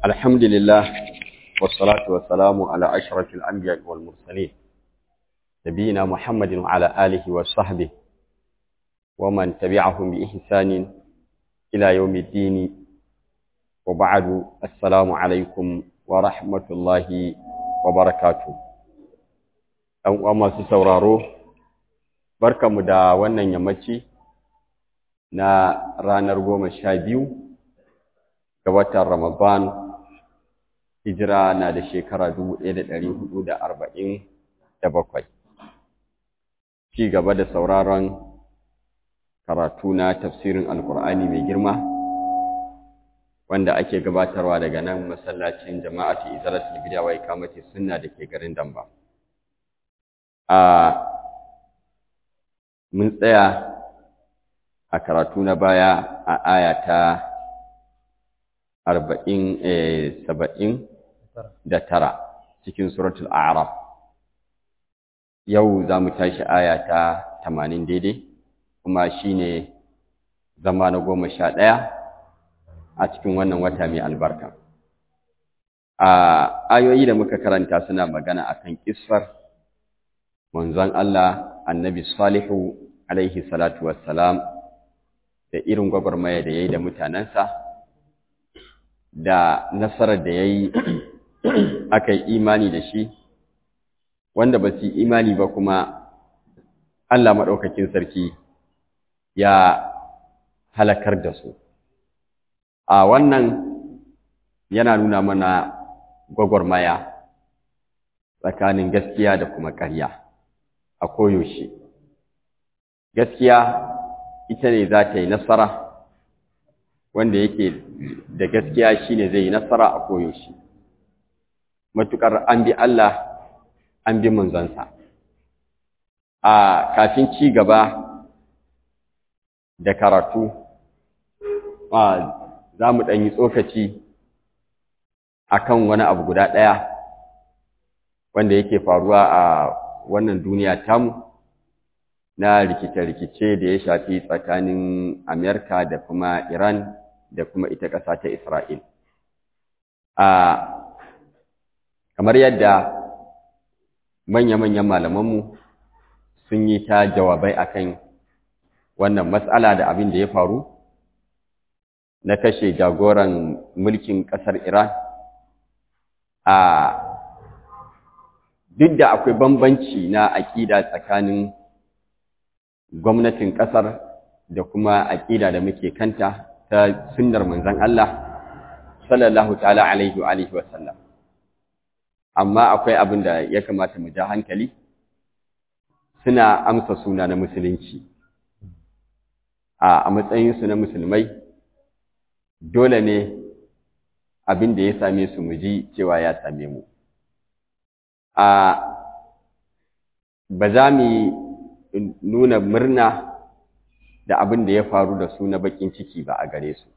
الحمد لله والصلاة والسلام على أشرف الأنبياء والمرسلين نبينا محمد وعلى آله وصحبه ومن تبعهم بإحسان إلى يوم الدين وبعد السلام عليكم ورحمة الله وبركاته ɗan uwa masu sauraro barkamu da wannan yammaci na ranar goma sha biyu ga watan Ramadan hijira na da shekara dubu ɗaya da ɗari hudu da arba'in da bakwai ci gaba da sauraron karatu na tafsirin alkur'ani mai girma wanda ake gabatarwa daga nan masallacin jama'atu izalatul bid'a wa ikamati sunna da ke garin Damba a mun tsaya a karatu na baya a aya ta arba'in saba'in da tara cikin suratul a'raf yau za mu tashi aya ta tamanin daidai kuma shine zama na goma sha ɗaya a cikin wannan wata mai albarka a ayoyi da muka karanta suna magana akan kisfar manzon Allah annabi salihu alaihi salatu wassalam da irin gwagwarmaya da ya yi da mutanensa da nasarar da ya yi aka yi imani da shi wanda ba su imani ba kuma Allah maɗaukakin sarki ya halakar da su a wannan yana nuna mana gwagwarmaya tsakanin gaskiya da kuma ƙarya a koyaushe gaskiya ita ne za ta yi nasara wanda yake da gaskiya shine zai yi nasara a koyaushe matukar an bi Allah an bi manzansa a kafin ci gaba da karatu za mu ɗan yi tsokaci akan wani abu guda ɗaya wanda yake faruwa a wannan duniya tamu na rikice-rikice da ya shafi tsakanin Amerika da kuma Iran da kuma ita ƙasa ta Isra'il. A kamar yadda manya-manyan malamanmu sun yi ta jawabai akan wannan matsala da abin da ya faru na kashe jagoran mulkin ƙasar Iran a duk da akwai bambanci na aƙida tsakanin gwamnatin ƙasar da kuma aƙida da muke kanta ta sunnar manzon Allah sallallahu ta'ala alaihi wa alihi wasallam amma akwai abin da ya kamata mu ja hankali suna amsa suna na musulunci a matsayinsu na musulmai dole ne abin da ya same su mu ji cewa ya same mu a ba za mu nuna murna da abin da ya faru da su na bakin ciki ba a gare su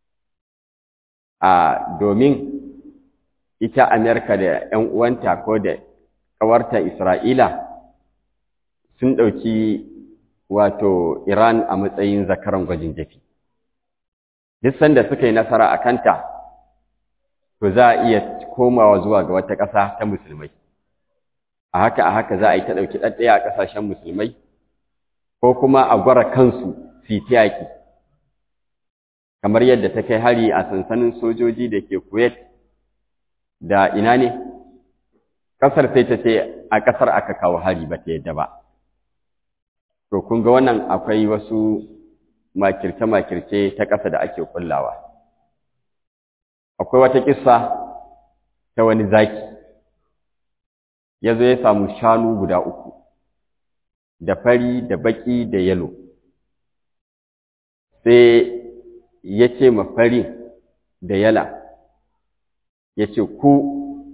a domin ita Amerika da ‘yan uwanta ko da ƙawarta Isra'ila sun ɗauki wato Iran a matsayin zakaran gwajin jafi. Duk sanda suka yi nasara a kanta, to za a iya komawa zuwa ga wata ƙasa ta musulmai. A haka a haka za a yi ta ɗauki ɗaɗɗaya a ƙasashen musulmai, ko kuma a gwara kansu su yi yaƙi. Kamar yadda ta kai hari a sansanin sojoji da ke Kuwait da ina ne? Ƙasar sai ta ce a ƙasar aka kawo hari ba ta yadda ba. To, kun ga wannan akwai wasu makirce-makirce ta ƙasa da ake kullawa. Akwai wata ƙissa ta wani zaki, ya zo ya samu shanu guda uku, da fari, da baƙi, da yalo. Sai ya ce ma fari da yala, ya ce ku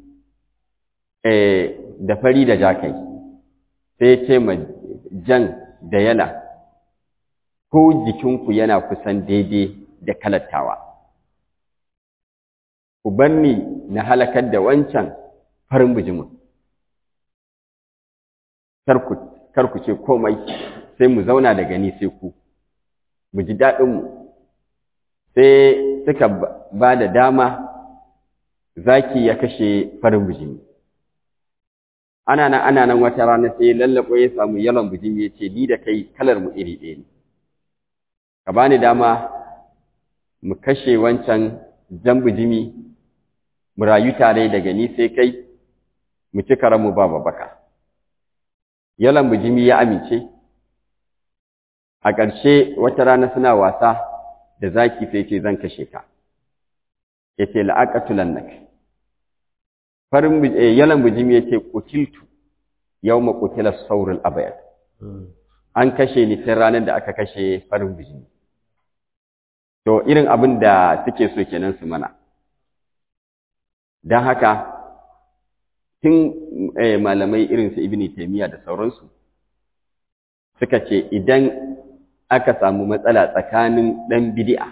da fari da jakai, sai ya ce ma jan da yala, ko jikinku yana kusan daidai da kalattawa. Ku bar ni na halakar da wancan farin bijimin. Kar ku ce komai, sai mu zauna daga ni sai ku, mu ji daɗinmu. Sai suka ba da dama zaki ya kashe farin bijimi ana nan ana nan wata rana sai lallabo ya samu yalon bijimi ya ce ni da kai kalar mu iri ɗaya ne ka bani dama mu kashe wancan jan bijimi mu rayu tare daga ni sai kai mu ci mu ba babaka yalan bijimi ya amince a ƙarshe wata rana suna wasa da zaki sai ce zan kashe ka ya ce la'aƙatulannak farin yalan bijimi ya ce ƙutiltu yau maƙutilar saurin abayar an kashe ni tun ranar da aka kashe farin bijimi to irin abin da suke so kenan su mana don haka tun malamai irin su ibini taimiyya da sauransu suka ce idan aka samu matsala tsakanin ɗan bidi'a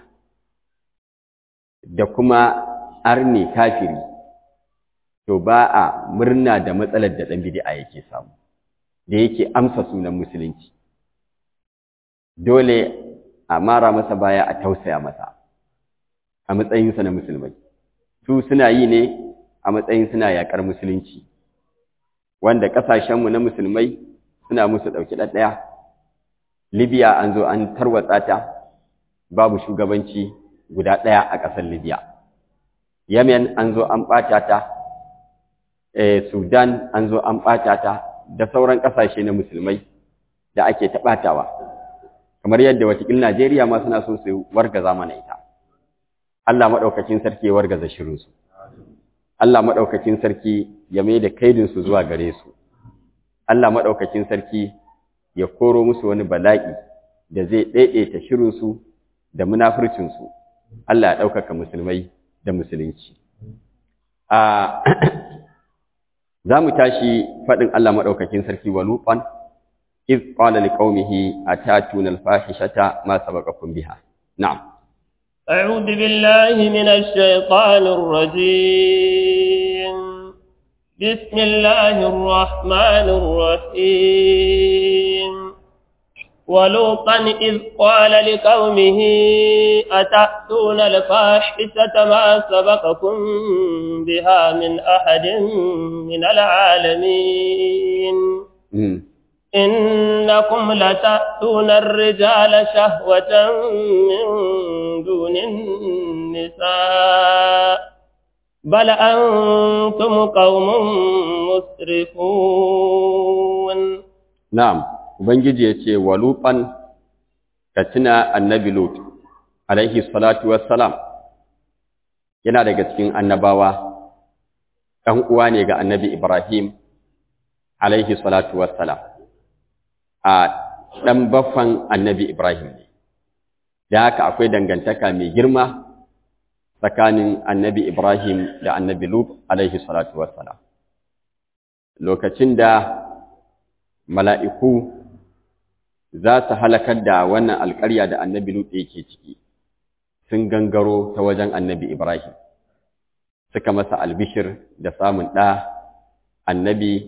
da kuma arne kafiri to ba a murna da matsalar da ɗan bidi'a yake samu da yake amsa sunan musulunci dole a mara masa baya a tausaya masa a matsayinsa na musulmai su suna yi ne a matsayin suna yaƙar musulunci wanda ƙasashenmu na musulmai suna musu ɗauki ɗaɗɗaya libya an zo an tarwatsa ta babu shugabanci guda ɗaya a ƙasar libya yemen an zo an ɓata ta sudan an zo an ɓata ta da sauran ƙasashe na musulmai da ake taɓatawa kamar yadda watakil najeriya ma suna so su wargaza mana ita allah maɗaukakin sarki ya wargaza shirinsu Allah maɗaukakin sarki ya mai da kaidinsu zuwa gare su, Allah maɗaukakin sarki ya koro musu wani bala'i da zai ɗaiɗaita shirinsu da munafurcinsu, Allah ya ɗaukaka musulmai da musulunci. Za mu tashi faɗin Allah maɗaukakin sarki wa luɓan, iz ƙwala liƙaumihi a tatun alfahishata ma sabaqakum biha. Na'am. أعوذ بالله من الشيطان الرجيم بسم الله الرحمن الرحيم ولوطا إذ قال لقومه أتأتون الفاحشة ما سبقكم بها من أحد من العالمين إنكم لتأتون الرجال شهوة من دون النساء بل أنتم قوم مسرفون نعم Ubangiji ya ce, Waluɓan ka tuna annabi Lut, alaihi salatu wassalam, yana daga cikin annabawa, ɗan uwa ne ga annabi Ibrahim, alaihi salatu wassalam. a ɗan baffan annabi Ibrahim ne, da haka akwai dangantaka mai girma tsakanin annabi Ibrahim da annabi Lut alaihi salatu wassalam. Lokacin da mala'iku za su halakar da wannan alƙarya da annabi Lut yake ciki, sun gangaro ta wajen annabi Ibrahim, suka masa albishir da samun ɗa annabi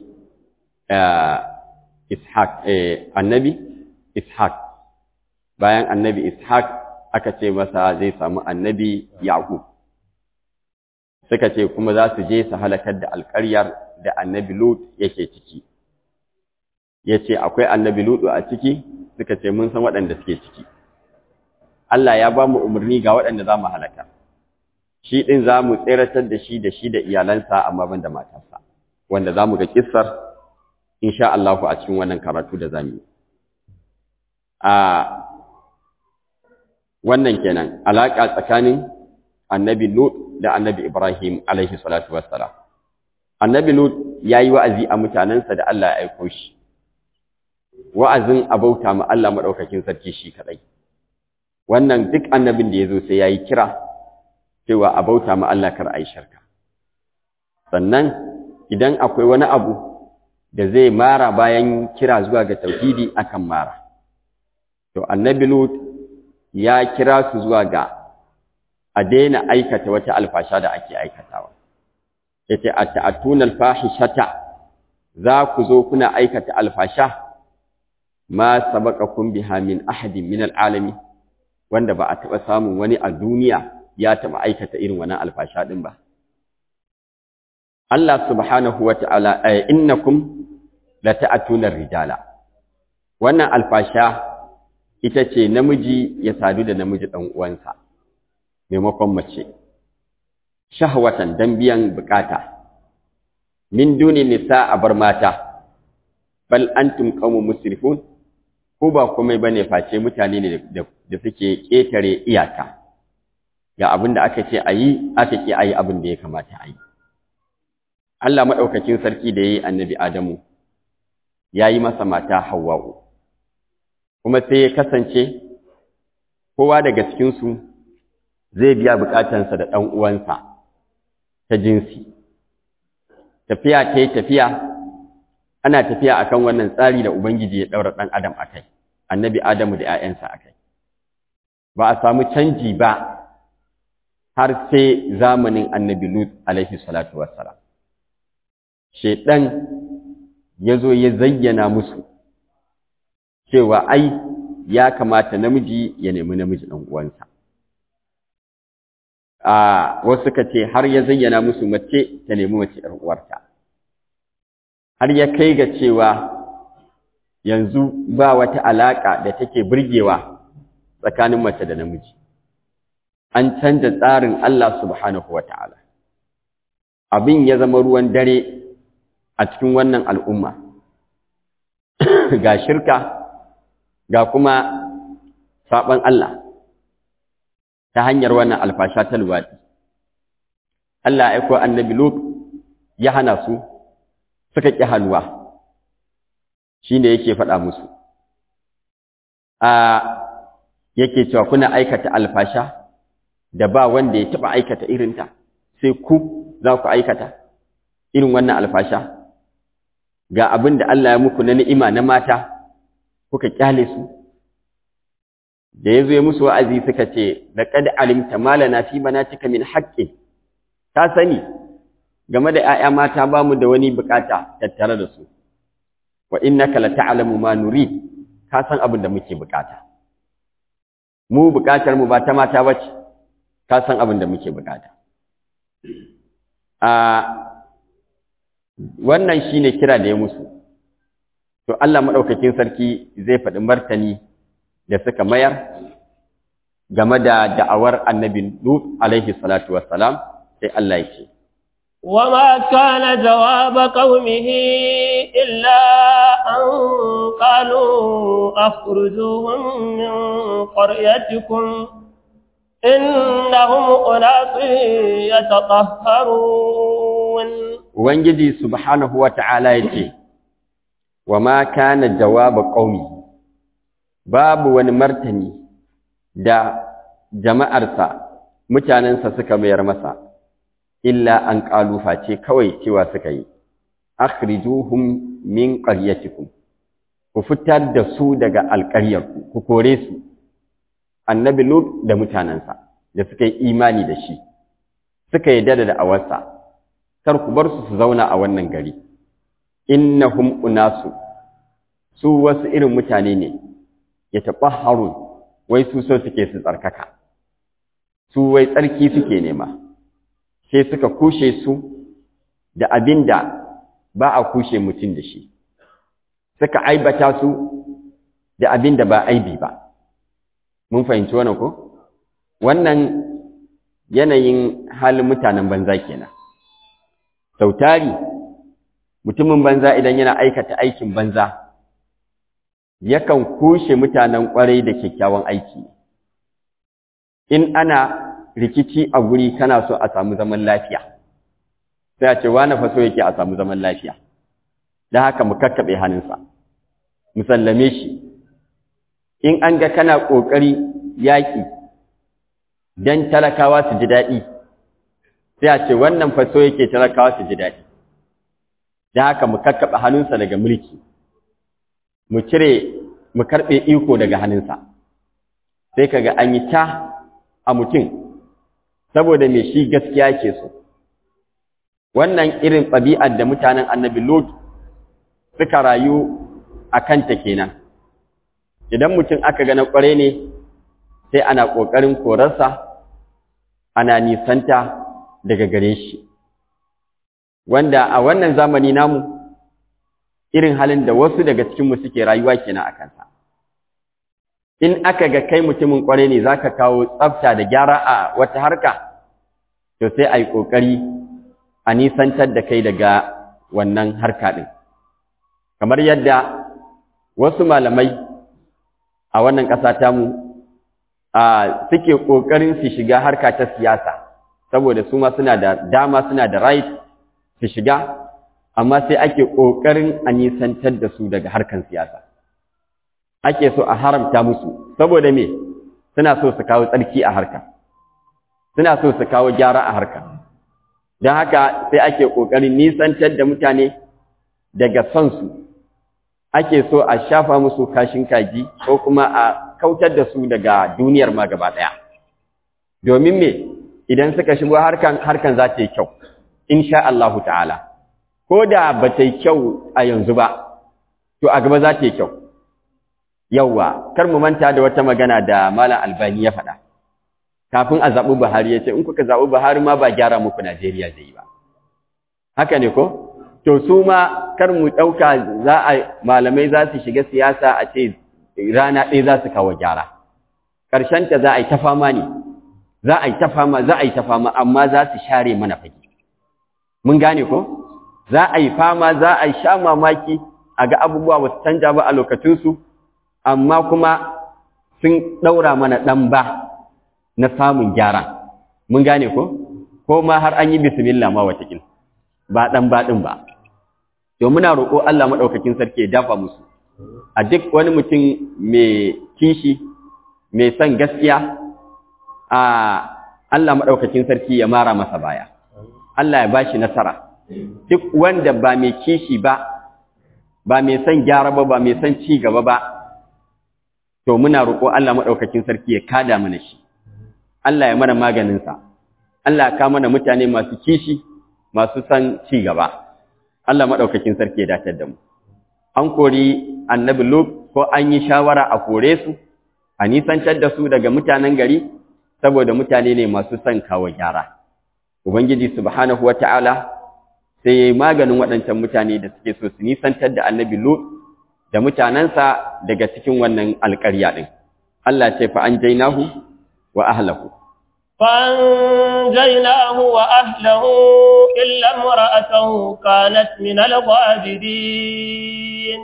Ishaq eh, annabi Ishaq bayan annabi Ishaq aka ce masa zai samu annabi Yaqub suka ce kuma za su je su halakar da alƙaryar da annabi Lut yake ciki yace akwai annabi Lut a ciki suka ce mun san waɗanda suke ciki Allah ya ba mu umarni ga waɗanda za mu halaka shi ɗin za mu tseratar da shi da shi da iyalansa amma ban da matarsa wanda za mu ga kissar insha Allah a cikin wannan karatu da zamu a wannan kenan alaka tsakanin annabi Lut da annabi Ibrahim alaihi salatu wassalam annabi Lut yayi wa'azi a mutanansa da Allah ya aika shi wa'azin abauta ma Allah madaukakin sarki shi kadai wannan duk annabin da yazo sai yayi kira cewa abauta ma Allah kar ai shirka sannan idan akwai wani abu da zai mara bayan kira zuwa ga tauhidi akan mara to annabi lut ya kira su zuwa ga a daina aikata wata alfasha da ake aikatawa yace ata'atuna alfahishata za ku zo kuna aikata alfasha ma sabaqakum biha min ahadin min alalami wanda ba a taba samun wani a duniya ya taba aikata irin wannan alfasha din ba Allah subhanahu wa ta'ala ay innakum la ta'atuna rijala wannan alfasha ita ce namiji ya sadu da namiji dan uwansa maimakon mace shahwatan dan biyan bukata min duni nisa a bar mata bal antum qaumun musrifun ko ba komai bane face mutane ne da suke ketare iyaka ga abin da aka ce ayi aka ki ayi abin da ya kamata ayi Allah madaukakin sarki da yayi annabi Adamu yayi masa mata Hawwa'u kuma sai ya kasance kowa daga cikin su zai biya bukatansa da dan uwansa ta jinsi tafiya ta yi tafiya ana tafiya akan wannan tsari da ubangiji ya daura dan adam akai annabi adamu da 'ya'yansa akai ba a samu canji ba har sai zamanin annabi lut alaihi salatu wassalam shedan yazo ya zayyana musu cewa ai ya kamata namiji ya nemi namiji dan uwansa a wasu suka ce har ya zayyana musu mace ta nemi mace ‘yar uwarta har ya kai ga cewa yanzu ba wata alaƙa da take burgewa tsakanin mace da namiji an canza tsarin Allah subhanahu wa ta'ala abin ya zama ruwan dare a cikin wannan al'umma ga shirka ga kuma saɓon Allah ta hanyar wannan alfasha ta luwaɗi. Allah ya aiko annabi Lut ya hana su suka ƙi hannuwa shi ne yake faɗa musu. A yake cewa kuna aikata alfasha da ba wanda ya taɓa aikata irinta sai ku za ku aikata irin wannan alfasha ga abin da Allah ya muku na ni'ima na mata kuka ƙyale su. da ya zo ya musu wa'azi suka ce, da ƙada alimta malana fi cika min haƙƙin, ta sani game da ‘ya'ya mata ba mu da wani bukata tattare da su, wa inna kala ta'alamu ma nuri, ka san abin da muke bukata. Mu bukatar mu ba ta mata ba ce, ka san abin da muke bukata. A wannan shi ne kira da ya musu, to Allah maɗaukakin sarki zai faɗi martani da suka mayar game da da'awar annabi Lut alaihi salatu wassalam sai Allah ya ce وما كان جواب قومه إلا أن قالوا أخرجوهم من قريتكم إنهم أناس يتطهرون Ubangiji subhanahu wa ta'ala ya ce, wa ma kana jawaba ƙaumi, babu wani martani da jama'arsa mutanensa suka mayar masa, illa an ƙalufa ce kawai cewa suka yi, akhrijuhum min ƙaryatikum, ku fitar da su daga alƙaryarku, ku kore su, annabi Lut da mutanensa da suka yi imani da shi, suka yi dada da awarsa. kar ku bar su su zauna a wannan gari innahum unasu su wasu irin mutane ne ya harun wai su so suke su tsarkaka su wai tsarki suke nema sai suka kushe su da abinda ba a kushe mutum da shi suka aibata su da abinda ba aibi ba mun fahimci wannan ko wannan yanayin halin mutanen banza kenan sautari mutumin banza idan yana aikata aikin banza yakan kushe mutanen kwarai da kyakkyawan aiki in ana rikici a guri kana so a samu zaman lafiya sai a ce wani faso yake a samu zaman lafiya da haka mu kakkaɓe hannunsa mu sallame shi in an ga kana ƙoƙari yaƙi don talakawa su ji daɗi sai a ce wannan faso yake talakawa su ji daɗi da haka mu kakkaɓe hannunsa daga mulki mu cire mu karɓe iko daga hannunsa sai kaga an yi ta a mutum saboda mai shi gaskiya ke so wannan irin ɗabi'ar da mutanen annabi lot suka rayu a kanta kenan idan mutum aka ga na ƙware ne sai ana ƙoƙarin korarsa ana nisanta daga gare shi wanda a wannan zamani namu irin halin da wasu daga cikinmu suke rayuwa kenan a kansa in aka ga kai mutumin kwarai ne zaka kawo tsafta da gyara a wata harka to sai a yi ƙoƙari a nisantar da kai daga wannan harka ɗin kamar yadda wasu malamai a wannan ƙasa tamu a suke ƙoƙarin su shiga harka ta siyasa saboda su ma suna da dama suna da right su shiga amma sai ake ƙoƙarin a nisantar da su daga harkan siyasa ake so a haramta musu saboda me suna so su kawo tsarki a harka suna so su kawo gyara a harka don haka sai ake ƙoƙarin nisantar da mutane daga son su ake so a shafa musu kashin kaji ko kuma a kautar da su daga duniyar ma gaba ɗaya domin me idan suka shigo harkan harkan za ta yi kyau insha Allahu ta'ala ko da ba ta yi kyau a yanzu ba to a gaba za ta yi kyau yawwa kar mu manta da wata magana da malam albani ya faɗa kafin a zaɓi buhari ya ce in kuka zaɓi buhari ma ba gyara muku najeriya zai yi ba haka ne ko to su ma kar mu ɗauka za a malamai za su shiga siyasa a ce rana ɗaya za su kawo gyara ƙarshenta za a yi ta fama ne za a yi ta fama za a yi ta fama amma za su share mana fage mun gane ko za a yi fama za a yi sha mamaki a ga abubuwa ba su canja ba a lokacinsu amma kuma sun ɗaura mana ɗan ba na samun gyara mun gane ko ko ma har an yi bismillah ma watakil ba ɗan ba ɗin ba to muna roƙo Allah maɗaukakin sarki ya dafa musu a duk wani mutum mai kishi mai son gaskiya a Allah maɗaukakin sarki ya mara masa baya Allah ya bashi nasara duk wanda ba mai kishi ba ba mai son gyara ba ba mai son ci gaba ba to muna roƙo Allah maɗaukakin sarki ya kada mana shi Allah ya mana maganinsa Allah ya ka mana mutane masu kishi masu son ci gaba Allah maɗaukakin sarki ya datar da mu an kori annabi Lut ko an yi shawara a kore su a nisantar da su daga mutanen gari saboda mutane ne masu son kawo gyara ubangiji subhanahu wata'ala sai ya yi maganin waɗancan mutane da suke so su nisantar da annabi Lut da mutanensa daga cikin wannan alƙarya ɗin. Allah ce fa an jainahu wa ahlahu. فأنجيناه وأهله إلا امرأته كانت من الغابرين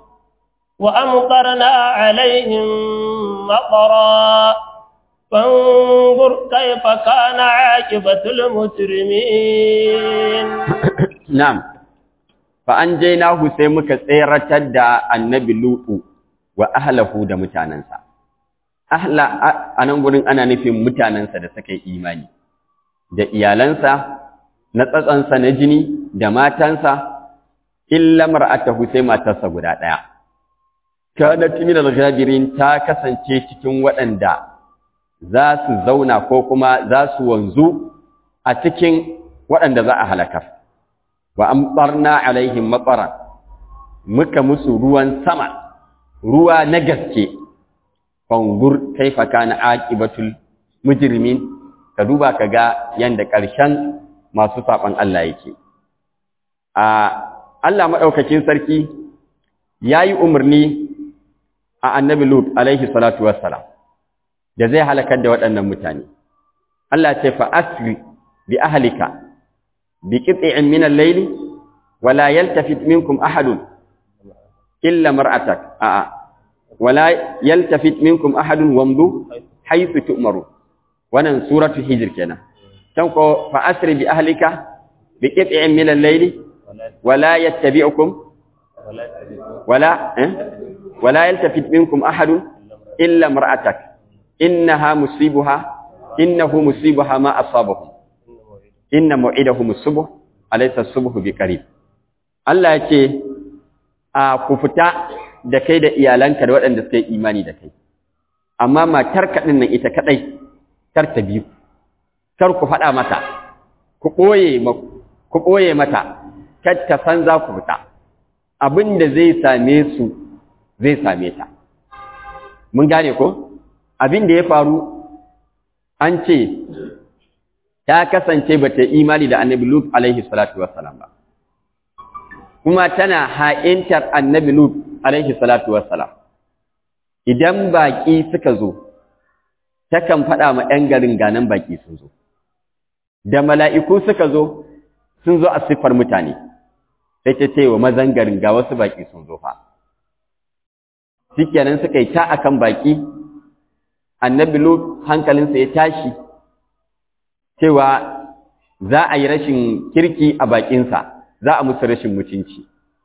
وأمطرنا عليهم مطرا فانظر كيف كان عاقبة المجرمين نعم فأنجيناه سيمك سيرة دا النبي لوط وأهله دا متاننسا أهلا أنا نقول أنا نفي متاننسا دا سكي إيماني da iyalansa na tsatsansa na jini da matansa illa mar'atahu sai matarsa guda ɗaya kanat min al-ghabirin ta kasance cikin waɗanda za su zauna ko kuma za su wanzu a cikin waɗanda za a halakar wa amtarna alaihim matara muka musu ruwan sama ruwa na gaske fangur kaifa kana aqibatul mujrimin ka duba ka ga yanda ƙarshen masu saɓan Allah yake a Allah maɗaukakin sarki ya yi umarni a annabi Lut alaihi salatu wassalam da zai halakar da waɗannan mutane Allah ce fa asri bi ahlika bi qit'in min al-layli wa la yaltafit minkum ahadun illa mar'atak a wa la yaltafit minkum ahadun wamdu haythu tu'maru wannan suratu hijr kenan can ko fa asri bi ahlika bi qit'in min al-layli wa la yattabi'ukum wala eh wala yaltafit minkum ahadun illa mar'atak innaha musibuha innahu musibuha ma asabahum inna mu'idahum as-subh alaysa as-subh biqarib Allah yace a ku fita da kai da iyalanka da waɗanda suka yi imani da kai amma matar ka nan ita kadai kar ta biyu kar ku faɗa mata ku ɓoye ku ɓoye mata kar ta san za ku fita abin da zai same su zai same ta mun gane ko abin da ya faru an ce ta kasance ba ta imani da annabi Lut alaihi salatu wassalam ba kuma tana ha'intar annabi Lut alaihi salatu wassalam idan baƙi suka zo takan faɗa ma ‘yan garin ganan baƙi sun zo da mala'iku suka zo sun zo a siffar mutane sai ta ce wa mazan garin ga wasu baƙi sun zo fa shikenan suka yi ta akan baƙi annabi Lut hankalinsa ya tashi cewa za a yi rashin kirki a baƙinsa za a musu rashin mutunci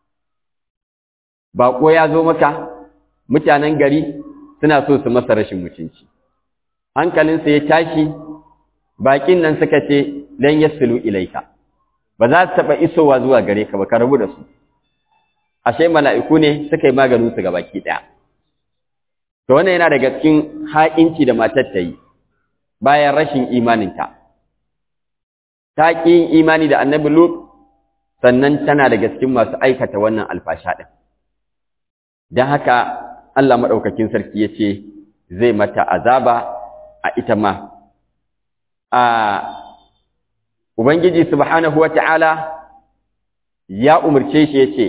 baƙo ya zo maka mutanen gari suna so su masa rashin mutunci hankalinsa ya tashi baƙin nan suka ce lan yasilu ilaika ba za su taɓa isowa zuwa gare ka ba ka rabu da su ashe mala'iku ne suka yi maganin su ga baki ɗaya to wannan yana daga cikin haƙinci da matar ta yi bayan rashin imaninta ta ƙi yin imani da annabi lut sannan tana daga cikin masu aikata wannan alfasha ɗin don haka Allah maɗaukakin sarki ya ce zai mata azaba a ita ma a Ubangiji subhanahu wa ta'ala ya umarce shi ya ce,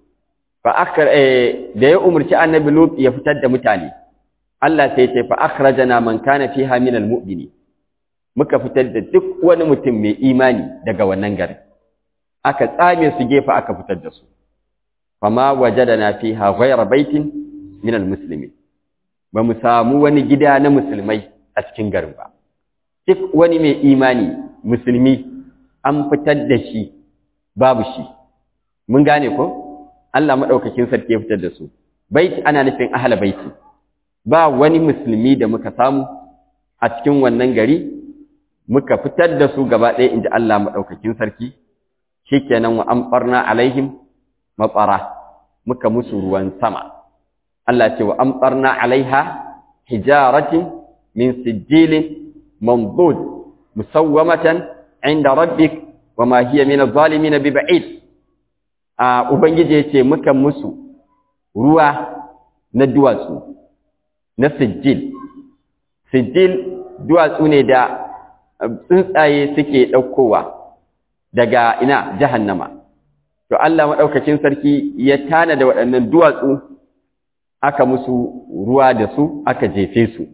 da ya umarci annabi Lut ya fitar da mutane, Allah sai ce, fa'akhrajana man kana fi haminal mu'mini, muka fitar da duk wani mutum mai imani daga wannan garin, aka tsame su gefa aka fitar da su, fama waje da na fi hawaii baitin minal musulmi, ba mu samu wani gida na musulmai a cikin garin ba. Duk wani mai imani musulmi an fitar da shi babu shi mun gane ko Allah madaukakin sarki ya fitar da su baiti ana nufin ahla baiti ba wani musulmi da muka samu a cikin wannan gari muka fitar da su gaba ɗaya inda Allah madaukakin sarki shikenan wa amfarna alaihim matsara muka musu ruwan sama Allah ce wa amfarna alaiha hijaratin min sijilin mamdud musawwamatan inda rabbik wa ma hiya min adh-dhalimin biba'id a ubangiji yace muka musu ruwa na duwatsu na sijil sijil duwatsu ne da tsuntsaye suke daukowa daga ina jahannama to Allah madaukakin sarki ya tana da waɗannan duwatsu aka musu ruwa da su aka jefe su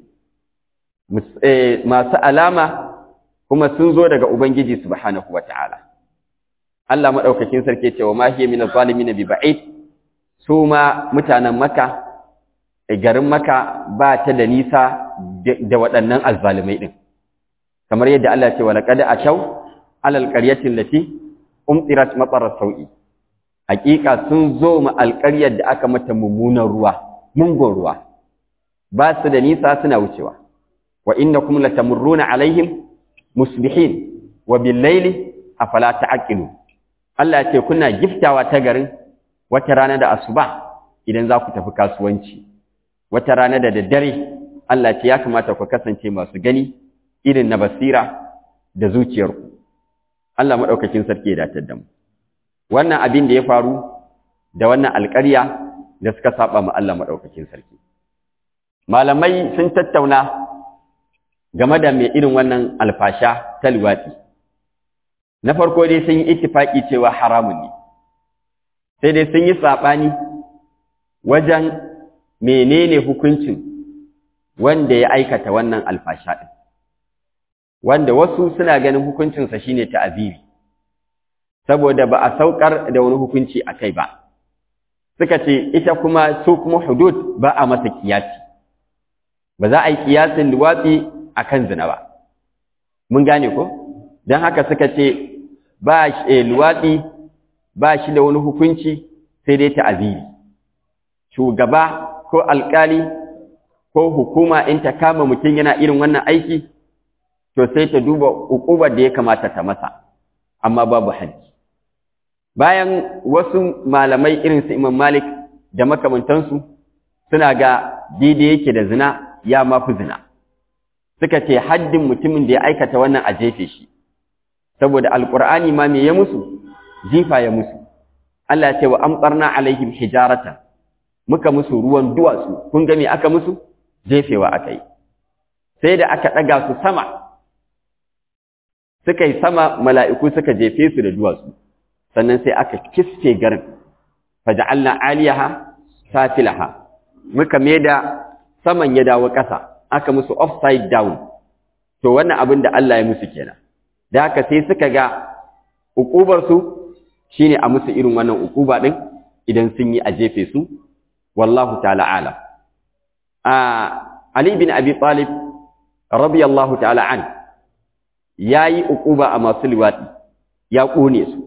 masu alama kuma sun zo daga Ubangiji subhanahu wata'ala Allah madaukakin sarki ce wa ma hiya min az-zalimin bi ba'id su ma mutanen Makka garin Makka ba ta da nisa da waɗannan azzalimai din kamar yadda Allah ya ce wa laqad ataw alal qaryati allati umtirat matar sawi hakika sun zo ma alƙaryar da aka mata mummunan ruwa mungon ruwa ba su da nisa suna wucewa wa innakum latamurruna alaihim musbihin wa bil-laili afala ta'qilu Allah ya ce kuna giftawa ta garin wata rana da asuba idan za ku tafi kasuwanci wata rana da daddare Allah ce ya kamata ku kasance masu gani irin na basira da zuciyarku Allah madaukakin sarki ya datar da mu wannan abin da ya faru da wannan alƙarya da suka saba ma Allah madaukakin sarki malamai sun tattauna game da mai irin wannan alfasha ta luwaɗi. Na farko dai sun yi ittifaƙi cewa haramun ne, sai dai sun yi saɓani wajen menene hukuncin wanda ya aikata wannan alfasha ɗin. Wanda wasu suna ganin hukuncinsa shi ne ta'aziri, saboda ba a saukar da wani hukunci a kai ba. Suka ce, ita kuma su kuma hudud ba a masa kiyasi, ba za a yi kiyasin luwaɗi akan zina ba mun gane ko don haka suka ce ba shi luwaɗi ba shi da wani hukunci sai dai ta'aziri shugaba ko alkali ko hukuma in ta kama mutum yana irin wannan aiki to sai ta duba ukubar da ya kamata ta masa amma babu haji bayan wasu malamai irin su Imam Malik da makamantansu suna ga daidai yake da zina ya mafi zina suka ce haddin mutumin da ya aikata wannan a jefe shi saboda alqur'ani ma me ya musu jifa ya musu Allah ya ce wa amtarna alaihim hijaratan muka musu ruwan duwatsu kun ga me aka musu jefewa akai sai da aka daga su sama suka yi sama mala'iku suka jefe su da duwatsu sannan sai aka kiske garin faja'alna aliyaha safilaha muka da saman ya dawo ƙasa aka musu upside down to wannan abin da Allah ya musu kenan da haka sai suka ga ukubar su shine a musu irin wannan ukuba din idan sun yi a jefe su wallahu ta'ala alam a Ali bin Abi Talib radiyallahu ta'ala an yayi ukuba a masu liwadi ya kone su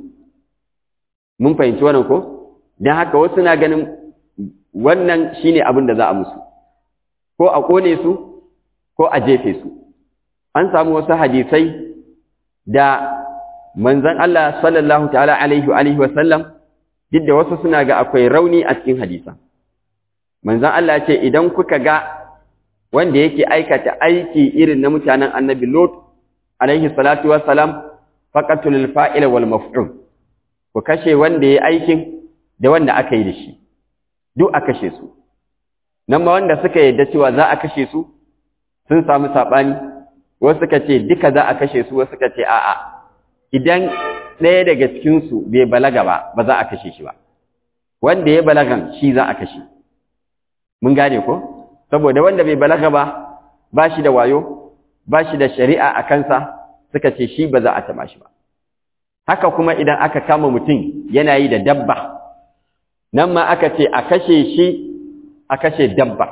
mun fahimci wannan ko dan haka wasu na ganin wannan shine abin da za a musu ko a kone su ko a jefe su an samu wasu hadisai da manzon Allah sallallahu ta'ala alaihi wa alihi wa sallam duk da wasu suna ga akwai rauni a cikin hadisan manzon Allah ce idan kuka ga wanda yake aikata aiki irin na mutanen annabi Lot alaihi salatu wa salam faqatul fa'ila wal maf'ul ku kashe wanda yayi aikin da wanda aka yi da shi duk a kashe su nan ma wanda suka yadda cewa za a kashe su sun samu saɓani wasu suka ce duka za a kashe su wasu suka ce a'a idan ɗaya daga cikinsu bai balaga ba ba za a kashe shi ba wanda ya balagan shi za a kashe mun gane ko saboda wanda bai balaga ba ba shi da wayo ba shi da shari'a a kansa suka ce shi ba za a taɓa shi ba haka kuma idan aka kama mutum yana yi da dabba nan ma aka ce a kashe shi a kashe dabba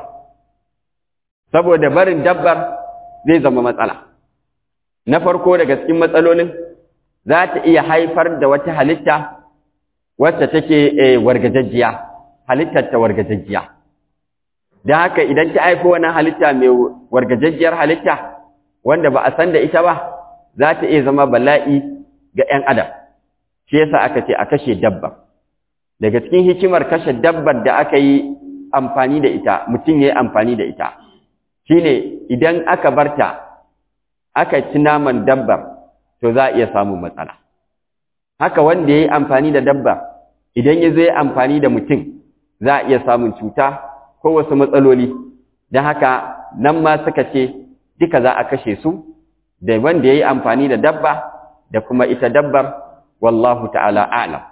saboda barin dabbar zai zama matsala na farko daga cikin matsalolin za ta iya haifar da wata halitta wacce take wargajajjiya halittar ta wargajajjiya don haka idan ta haifo wannan halitta mai wargajajjiyar halitta wanda ba a san da ita ba za ta iya zama bala'i ga 'yan adam shi yasa aka ce a kashe dabba daga cikin hikimar kashe dabbar da aka yi amfani da ita mutum ya yi amfani da ita shine idan aka barta aka ci naman dabbar to za a iya samun matsala haka wanda ya yi amfani da dabba idan ya zo ya amfani da mutum za a iya samun cuta ko wasu matsaloli don haka nan ma suka ce duka za a kashe su da wanda ya yi amfani da dabba da kuma ita dabbar wallahu ta'ala a'lam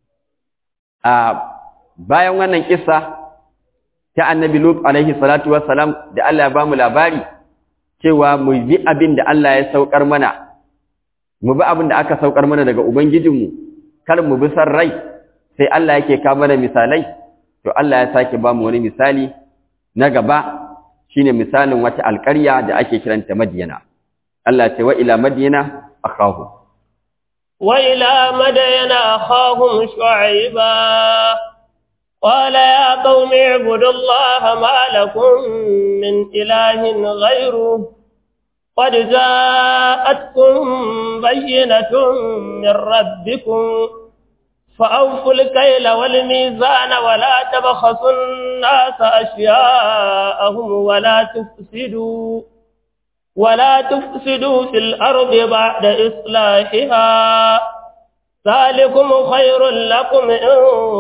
a bayan wannan kissa ta annabi lut alaihi salatu wassalam da Allah ya bamu labari cewa mu bi abin da Allah ya saukar mana mu bi abin da aka saukar mana daga ubangijinmu kar mu bi san rai sai Allah yake ka mana misalai to Allah ya sake bamu wani misali na gaba shine misalin wata alƙarya da ake kiranta Madiyana Allah ce wa ila Madiyana akhahu wa ila madayana akhahum shu'aiba قال يا قوم اعبدوا الله ما لكم من إله غيره قد جاءتكم بينة من ربكم فأوفوا الكيل والميزان ولا تبخسوا الناس أشياءهم ولا تفسدوا ولا تفسدوا في الأرض بعد إصلاحها ذلكم خير لكم إن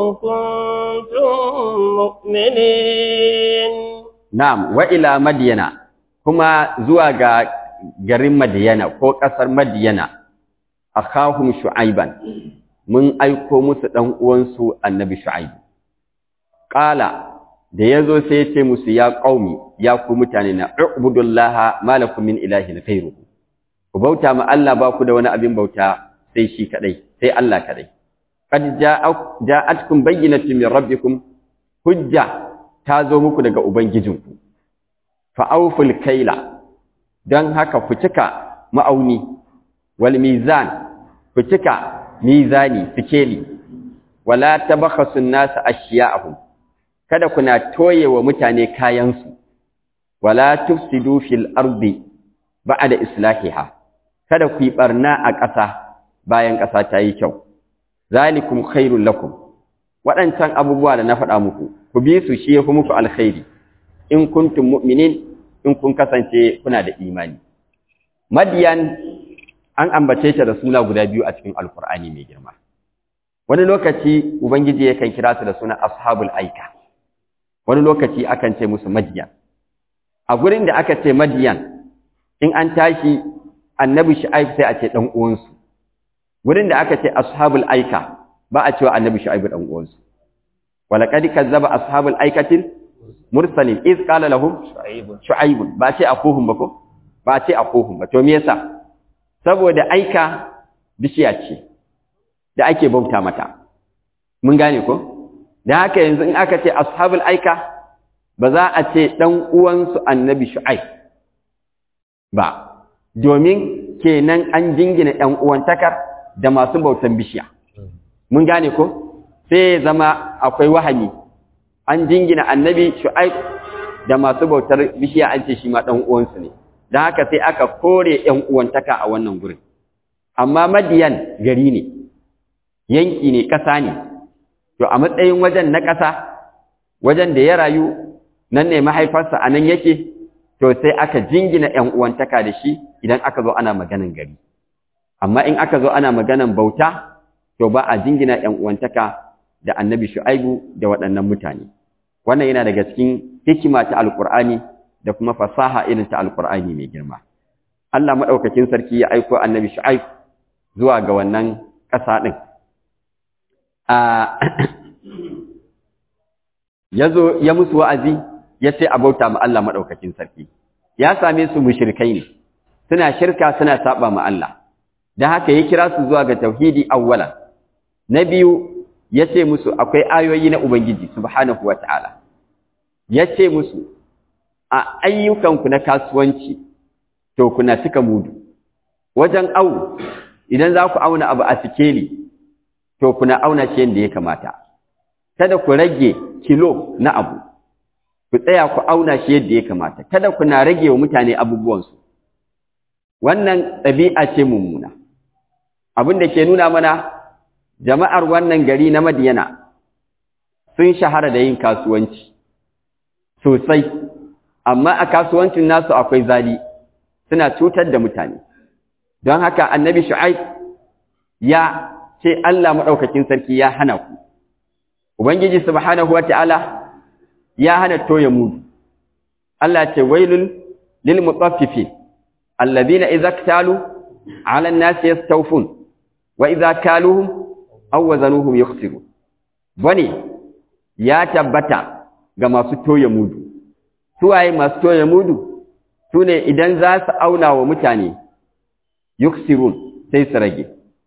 كنتم مؤمنين نعم وإلى مدينة كما زواج garin Madiyana ko ƙasar Madiyana akhahum Shu'aiban mun aiko musu dan uwansu Annabi Shu'aib qala da yazo sai ya ce musu ya qaumi ya ku mutane na ubudullaha malakum min ilahin ghayruhu ku bauta ma Allah ba ku da wani abin bauta sai shi kadai sai Allah kadai qad ja'atkum bayyinatun min rabbikum hujja ta zo muku daga ubangijinku fa awful kaila dan haka ku cika ma'auni wal mizan ku cika mizani sikeli wala tabakhasu an-nas ashiya'ahum kada kuna toye wa mutane kayansu wala tufsidu fil ardi ba'da islahiha kada ku yi barna a ƙasa bayan ƙasa ta yi kyau zalikum khairul lakum waɗancan abubuwa da na faɗa muku ku bi su shi yafi muku alkhairi in kuntum mu'minin in kun kasance kuna da imani madiyan an ambace ta da suna guda biyu a cikin alkur'ani mai girma wani lokaci ubangiji yakan kira su da suna ashabul aika wani lokaci akan ce musu madiyan a gurin da aka ce madiyan in an tashi annabi shu'aib sai a ce dan uwansu wurin da aka ce ashabul aika ba a cewa annabi shu'aib dan uwansu walaqad kazzaba ashabul aikatil mursalin iz qala lahum shu'aib ba ce akuhum ba ko ba ce akuhum ba to me yasa saboda aika bishiya ce da ake bauta mata mun gane ko da haka yanzu in aka ce ashabul aika ba za a ce dan uwansu annabi shu'aib ba domin kenan an jingina ɗan uwantakar da masu bautan bishiya mun gane ko sai zama akwai wahami an jingina annabi shu'aib da masu bautar bishiya an ce shi ma ɗan uwansu ne don haka sai aka kore ɗan uwantaka a wannan gurin amma madiyan gari ne yanki ne ƙasa ne to a matsayin wajen na ƙasa wajen da ya rayu nan ne mahaifarsa a nan yake to sai aka jingina ‘yan uwantaka da shi idan aka zo ana maganan gari. Amma in aka zo ana maganan bauta, to ba a jingina ‘yan uwantaka da annabi shu'aibu da waɗannan mutane. Wannan yana daga cikin hikima ta Alƙur'ani da kuma fasaha irin ta Alƙur'ani mai girma. Allah maɗaukakin sarki ya aiko annabi shu'aib zuwa ga wannan ƙasa ɗin. Ya zo ya musu wa'azi, ya ce a bauta ma Allah maɗaukakin sarki ya same su mushrikai ne suna shirka suna saba ma Allah dan haka ya kira su zuwa ga tauhidi awwalan na biyu ya ce musu akwai ayoyi na ubangiji subhanahu wataala ya ce musu a ayyukanku na kasuwanci to kuna cika mudu wajen au idan za ku auna abu a sikeli to kuna auna shi yadda ya kamata kada ku rage kilo na abu ku tsaya ku auna shi yadda ya kamata kada ku na rage wa mutane abubuwansu wannan ɗabi'a ce mummuna abin da ke nuna mana jama'ar wannan gari na madiyana sun shahara da yin kasuwanci sosai amma a kasuwancin nasu akwai zali suna cutar da mutane don haka annabi shu'aib ya ce Allah maɗaukakin sarki ya hana ku ubangiji subhanahu wata'ala ya hana toye mudu Allah ce wailul lil mutaffifin alladhina idza ktalu ala an-nasi yastawfun wa idza kaluhum aw wazanuhum yukhsirun bane ya tabbata ga masu toye mudu suwaye masu toye mudu sune idan za su auna wa mutane yukhsirun sai su rage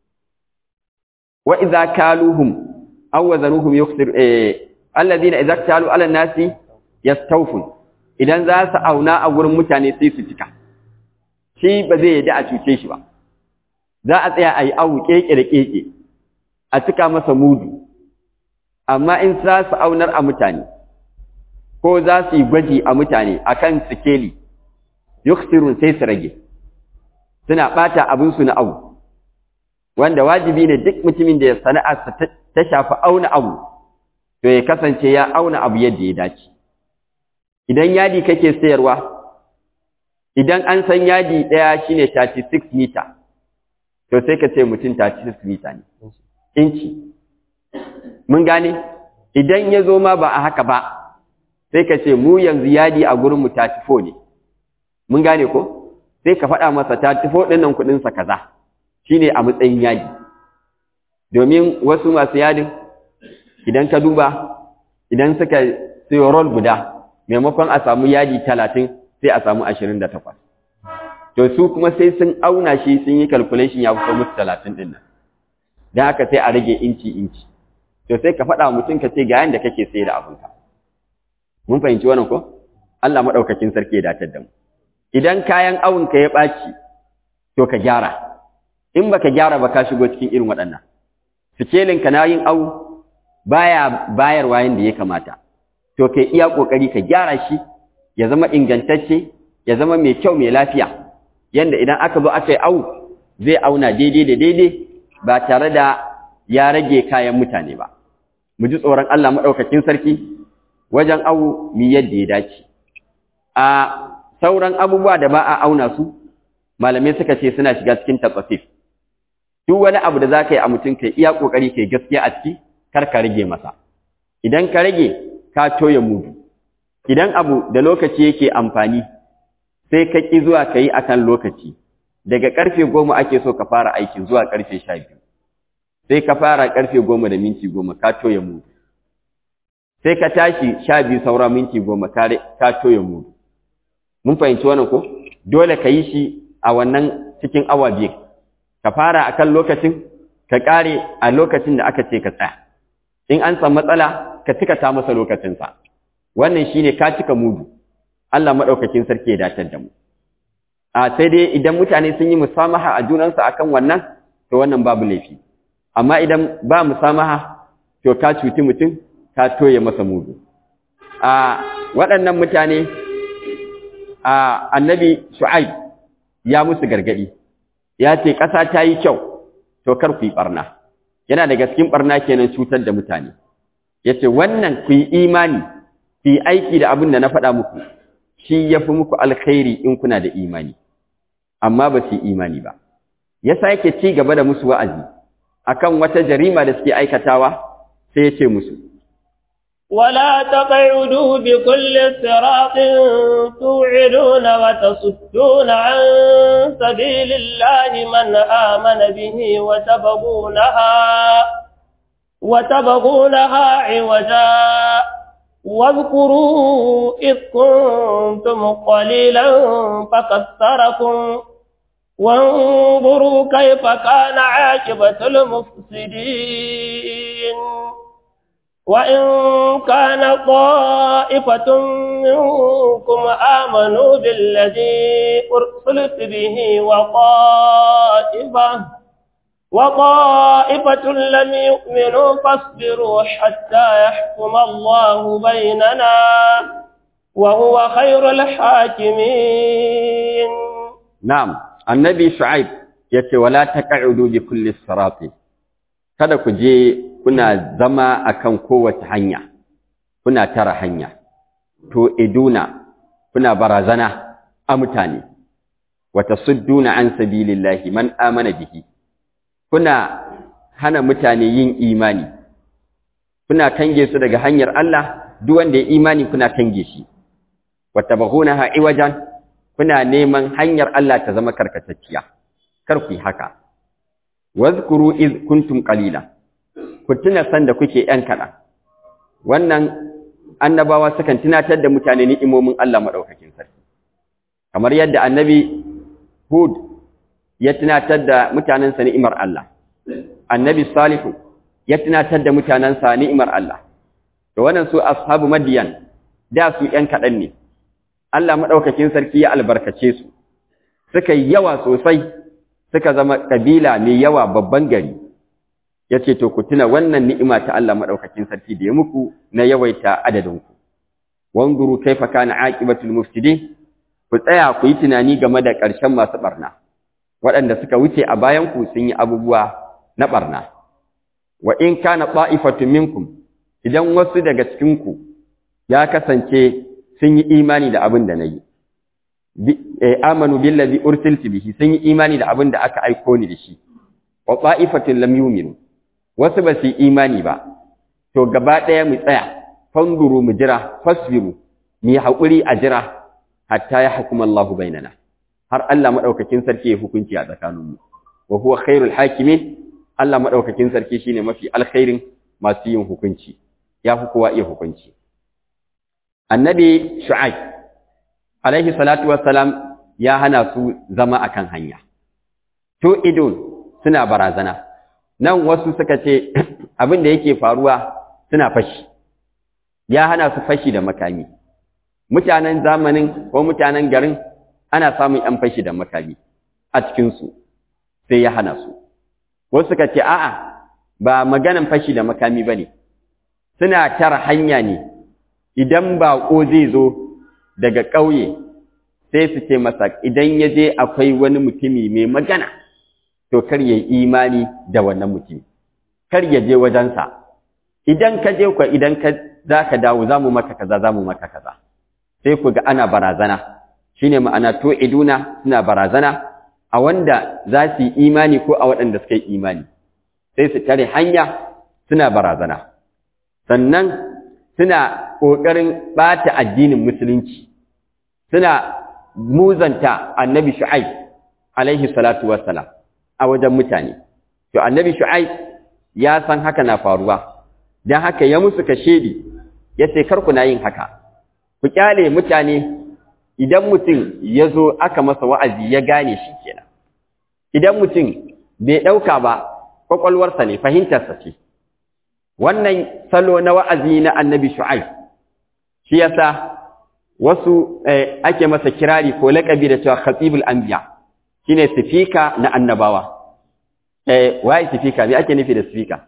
wa idza kaluhum aw wazanuhum yukhsir eh alladhina idza ktalu ala nasi yastawfun idan za su auna a gurin mutane sai su cika shi ba zai yadda a cuce shi ba za a tsaya a yi awu keke da keke a cika masa mudu amma in za su aunar a mutane ko za su yi gwaji a mutane akan sikeli yukhsirun sai su rage suna bata abin su na awu wanda wajibi ne duk mutumin da sana'arsa ta shafi auna abu to ya kasance ya auna abu yadda ya dace idan yadi kake sayarwa idan an san yadi ɗaya shine 36 meter to sai ka ce mutum 36 meter ne inci mun gane idan ya zo ma ba a haka ba sai ka ce mu yanzu yadi a gurin mu 34 ne mun gane ko sai ka faɗa masa 34 ɗin nan kuɗinsa kaza shine a matsayin yadi domin wasu masu yadin idan ka duba idan suka sayo roll guda maimakon a samu yadi talatin sai a samu ashirin da takwas to su kuma sai sun auna shi sun yi calculation ya fito musu talatin ɗin nan don haka sai a rage inci inci to sai ka faɗa mutum ka ce ga yanda kake sai da abinka mun fahimci wannan ko Allah maɗaukakin sarki ya datar da mu idan kayan awunka ya ɓaci to ka gyara in baka gyara ba ka shigo cikin irin waɗannan sikelinka na yin awu baya bayarwa yanda ya kamata to kai iya kokari ka gyara shi ya zama ingantacce ya zama mai kyau mai lafiya yanda idan aka zo aka yi awu zai auna daidai da daidai ba tare da ya rage kayan mutane ba mu ji tsoron Allah madaukakin sarki wajen awu mi yadda ya dace a sauran abubuwa da ba a auna su malamai suka ce suna shiga cikin tatsafif duk wani abu da za ka yi a mutum kai iya ƙoƙari kai gaskiya a ciki kar ka rage masa idan ka rage ka toye mudu idan abu da lokaci yake amfani sai ka ƙi zuwa ka yi akan lokaci daga karfe goma ake so ka fara aikin zuwa karfe sha biyu sai ka fara karfe goma da minti goma ka toye mudu sai ka tashi sha biyu saura minti goma ka toye mudu mun fahimci wannan ko dole ka yi shi a wannan cikin awa biyu ka fara akan lokacin ka kare a lokacin da aka ce ka tsaya in an san matsala ka cika ta masa lokacinsa wannan shine ka cika mudu Allah madaukakin sarki ya dace da mu a sai dai idan mutane sun yi musamaha a junansu akan wannan to wannan babu laifi amma idan ba musamaha to ka cuti mutum ka toye masa mudu a waɗannan mutane a annabi shu'aib ya musu gargadi ya ce ƙasa ta yi kyau to kar ku yi ɓarna yana daga cikin ɓarna kenan cutar da mutane ya ce wannan ku yi imani ku yi aiki da abin da na faɗa muku shi ya fi muku alkhairi in kuna da imani amma ba su yi imani ba ya sake ci gaba da musu wa'azi akan wata jarima da suke aikatawa sai ya ce musu ولا تقعدوا بكل صراط توعدون وتصدون عن سبيل الله من آمن به وتبغونها وتبغونها عوجا واذكروا إذ كنتم قليلا فكثركم وانظروا كيف كان عاقبة المفسدين وإن كان طائفة منكم آمنوا بالذي أرسلت به وطائفة وطائفة لم يؤمنوا فاصبروا حتى يحكم الله بيننا وهو خير الحاكمين نعم النبي شعيب yace wala taq'udu bi kulli sirati kada ku je kuna zama akan kowace hanya kuna tara hanya to iduna kuna barazana a mutane wa tasudduna an sabilillahi man amana bihi kuna hana mutane yin imani kuna kange su daga hanyar Allah duk wanda ya imani kuna kange shi watabaghunaha iwajan kuna neman hanyar Allah ta zama karkatacciya kar ku yi haka wazkuru iz kuntum qalila ku tuna san da kuke yan kada wannan annabawa sukan tunatar da mutane ni'imomin Allah madaukakin sarki kamar yadda annabi Hud ya tunatar da mutanensa ni'imar Allah annabi Salihu ya tunatar da mutanensa ni'imar Allah to wannan su ashabu madiyan da su yan kadan ne Allah madaukakin sarki ya albarkace su suka yi yawa sosai suka zama kabila mai yawa babban gari yace to ku tuna wannan ni'ima ta Allah madaukakin sarki da ya muku na yawaita adadin ku wanzuru kaifa kana aqibatul mufsidin ku tsaya ku yi tunani game da ƙarshen masu barna waɗanda suka wuce a bayan ku sun yi abubuwa na barna wa in kana ta'ifatun minkum idan wasu daga cikin ku ya kasance sun yi imani da abin da nayi amanu billazi ursiltu bihi sun yi imani da abin da aka aiko ni da shi wa ta'ifatun lam yu'minu wasu ba su yi imani ba to gaba ɗaya mu tsaya fanduru mu jira fasbiru mu yi haƙuri a jira hatta ya hukuma Allah bainana har Allah madaukakin sarki ya hukunci a tsakaninmu wa huwa khairul hakimin Allah madaukakin sarki shine mafi alkhairin masu yin hukunci ya fi kowa iya hukunci annabi shu'aib alaihi salatu wassalam ya hana su zama akan hanya to idon suna barazana nan wasu suka ce abin da yake faruwa suna fashi ya hana su fashi da makami mutanen zamanin ko mutanen garin ana samun ‘yan fashi da makami a cikinsu sai ya hana su wasu suka ce a'a ba maganan fashi da makami ba ne suna tara hanya ne idan baƙo zai zo daga ƙauye sai su ce masa idan ya je akwai wani mutumi mai magana to kar ya yi imani da wannan mutumi kar ya je wajensa idan ka je kwa idan ka za ka dawo za mu maka kaza za mu maka kaza sai ku ga ana barazana shine ma'ana to iduna suna barazana a wanda za su yi imani ko a waɗanda suka yi imani sai su tare hanya suna barazana sannan suna ƙoƙarin ɓata addinin musulunci suna muzanta annabi shu'aib alaihi salatu wassalam a wajen mutane to annabi shu'aib ya san haka na faruwa dan haka ya musu kashedi yace kar ku na yin haka ku kyale mutane idan mutum ya zo aka masa wa'azi ya gane shi kenan idan mutum bai ɗauka ba kwakwalwarsa ne fahimtarsa ce wannan salo na wa'azi na annabi shu'aib shi yasa wasu ake masa kirari ko laƙabi da cewa khatibul anbiya shine sifika na annabawa eh waye sifika me ake nufi da sifika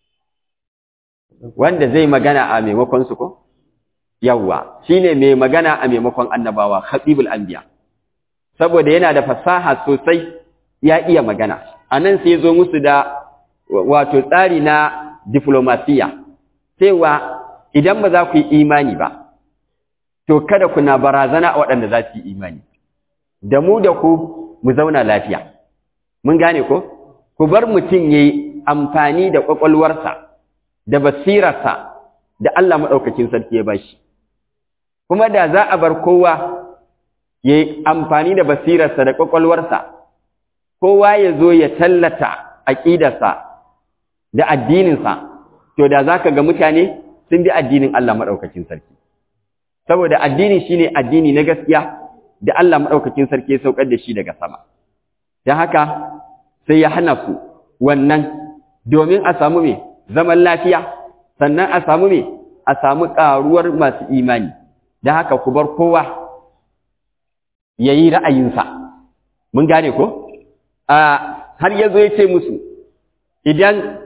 wanda zai magana a maimakon su ko yawwa shine mai magana a maimakon annabawa khatibul anbiya saboda yana da fasaha sosai ya iya magana anan sai zo musu da wato tsari na diplomasiya cewa idan ba za ku yi imani ba to kada ku na barazana a waɗanda za su yi imani da mu da ku mu zauna lafiya mun gane ko ku bar mutum yayi amfani da kwakwalwarsa da basirarsa da Allah maɗaukakin sarki ya bashi kuma da za a bar kowa ya yi amfani da basirarsa da ƙwaƙwalwarsa kowa ya zo ya tallata aƙidarsa da addininsa to da za ka ga mutane sun bi addinin Allah maɗaukakin sarki saboda addini shine addini na gaskiya da Allah maɗaukakin sarki ya saukar da shi daga sama don haka sai ya hana su wannan domin a samu me zaman lafiya sannan a samu me a samu ƙaruwar masu imani da haka ku bar kowa ya yi ra'ayinsa mun gane ko har ya zo ya ce musu idan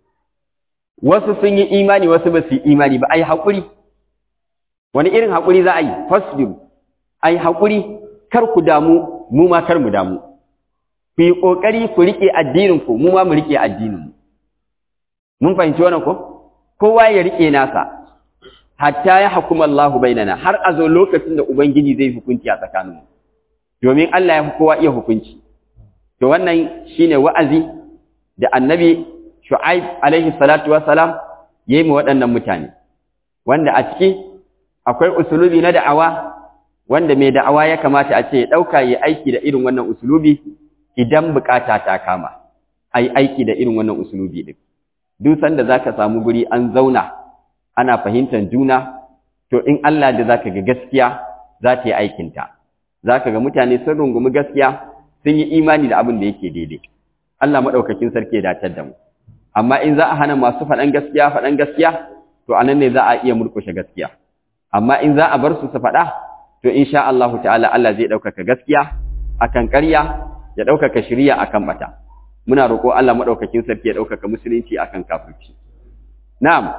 wasu sun yi imani wasu ba su yi imani ba a yi haƙuri wani irin haƙuri za a yi fasbiru a yi haƙuri kar ku damu mu ma kar mu damu ku yi ƙoƙari ku riƙe addininku mu ma mu riƙe addininmu mun fahimci wannan ko kowa ya riƙe nasa hatta ya hukuma Allahu bainana har a zo lokacin da ubangiji zai hukunci a tsakaninmu domin Allah ya fi kowa iya hukunci to wannan shine wa'azi da annabi Shu'aib alaihi salatu wassalam yayi mu waɗannan mutane wanda a ciki akwai usulubi na da'awa wanda mai da'awa ya kamata a ce ya ɗauka ya aiki da irin wannan usulubi idan bukata ta kama ai aiki da irin wannan usulubi din duk sanda zaka samu guri an zauna ana fahimtar juna to in Allah da zaka ga gaskiya za ta yi aikinta zaka ga mutane sun rungumi gaskiya sun yi imani da abin da yake daidai Allah madaukakin sarki ya datar da mu amma in za a hana masu faɗan gaskiya faɗan gaskiya to anan ne za a iya murkushe gaskiya amma in za a bar su su faɗa to insha Allah ta'ala Allah zai ɗaukaka gaskiya akan ƙarya ya ɗaukaka shiriya akan bata muna roƙo Allah madaukakin sarki ya ɗaukaka musulunci akan kafirci na'am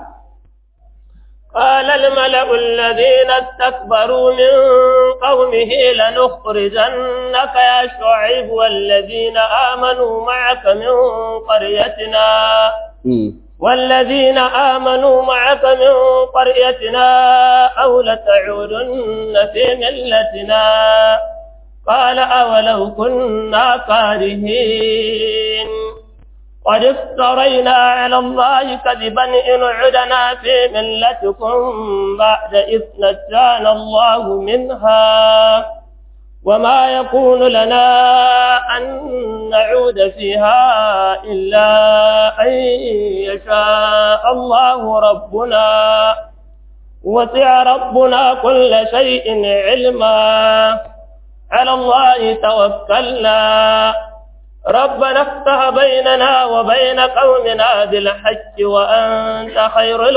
قال الملأ الذين استكبروا من قومه لنخرجنك يا شعيب والذين آمنوا معك من قريتنا والذين آمنوا معك من قريتنا أو لتعودن في ملتنا قال أولو كنا كارهين قد افترينا على الله كذبا إن عدنا في ملتكم بعد إذ نجانا الله منها وما يكون لنا أن نعود فيها إلا أن يشاء الله ربنا وسع ربنا كل شيء علما على الله توكلنا ربنا افتح بيننا وبين قومنا بالحج وأنت خير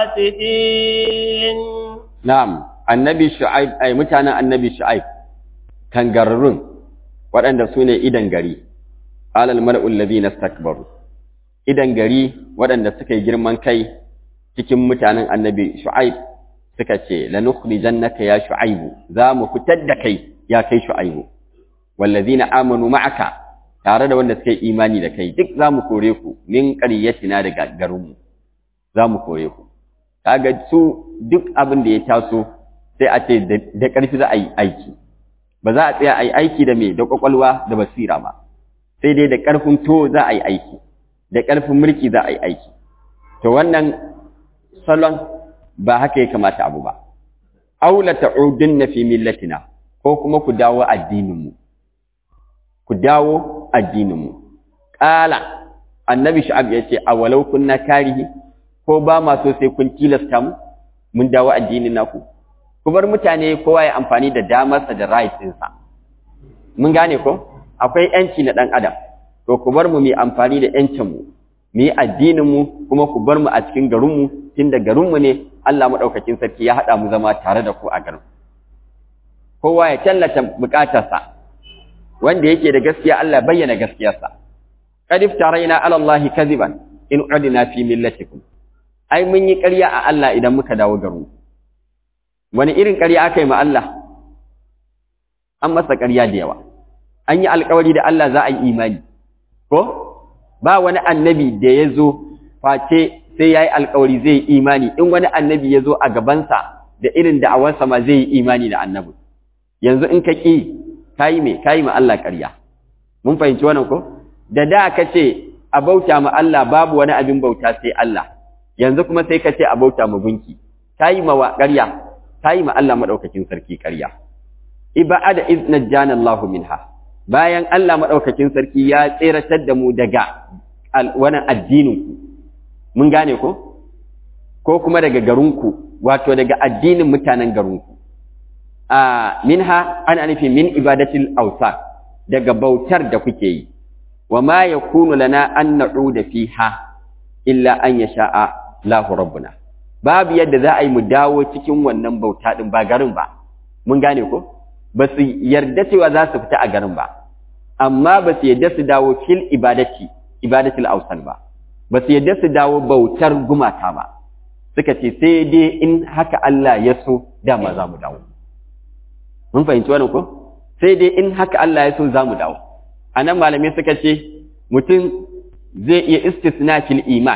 الفاتحين نعم النبي شعيب أي متانا النبي شعيب كان قررون waɗanda su ne idan gari alal mala'ul ladina stakbaru idan gari waɗanda suka yi girman kai cikin mutanen annabi shu'aib suka ce lanukhrijannaka ya shu'aibu za mu fitar da kai ya kai shu'aibu wallazina amanu ma'aka tare da wanda suka yi imani da kai duk za mu kore ku min ƙaryatina daga garinmu za mu kore ku kaga su duk abin da ya taso sai a ce da ƙarfi za a yi aiki ba za a tsaya a yi aiki da me da ƙwaƙwalwa da basira ba sai dai da ƙarfin to za a yi aiki da ƙarfin mulki za a yi aiki to wannan salon ba haka ya kamata abu ba aula ta'udunna fi millatina ko kuma ku dawo addininmu ku ku dawo addininmu qala annabi shu'ab ya ce awalau kunna karihi ko ba ma so sai kun tilasta mu mun dawo addinin naku ku bar mutane kowa ya amfani da damarsa da right ɗinsa mun gane ko akwai yanci na ɗan adam to ku bar mu mu amfani da yancin mu mu yi addinin mu kuma ku bar mu a cikin garin mu tunda garin mu ne Allah madaukakin sarki ya haɗa mu zama tare da ku a garin kowa ya tallata bukatarsa wanda yake da gaskiya Allah bayyana gaskiyarsa qad iftaraina ala Allah kadiban in udina fi millatikum ai mun yi ƙarya a Allah idan muka dawo garin wani irin ƙarya aka yi ma Allah an masa ƙarya da yawa an yi alƙawari da Allah za a yi imani ko ba wani annabi da ya zo face sai ya yi alƙawari zai yi imani in wani annabi ya zo a gabansa da irin da'awarsa ma zai yi imani da annabi yanzu in ka ƙi ka yi mai ka yi ma Allah ƙarya mun fahimci wannan ko da da ka ce a bauta ma Allah babu wani abin bauta sai Allah yanzu kuma sai ka ce a bauta ma gunki ka yi ma ƙarya ka yi ma Allah maɗaukakin sarki ƙarya ibada iz najjana Allahu minha bayan Allah maɗaukakin sarki ya tseratar da mu daga wannan addinin ku mun gane ko ko kuma daga garinku wato daga addinin mutanen garinku a minha ana nufi min ibadatil awsa daga bautar da kuke yi wa ma yakunu lana an na'uda fiha illa an yasha'a lahu rabbuna babu yadda za a yi mu dawo cikin wannan bauta din ba garin ba mun gane ko ba su yarda cewa za su fita a garin ba amma ba su yarda su dawo fil ibadati ibadatil awsan ba ba su yarda su dawo bautar gumata ba suka ce sai dai in haka Allah ya so dama za mu dawo mun fahimci wannan ko sai dai in haka Allah ya so za mu dawo anan malamai suka ce mutum zai iya istisna fil iman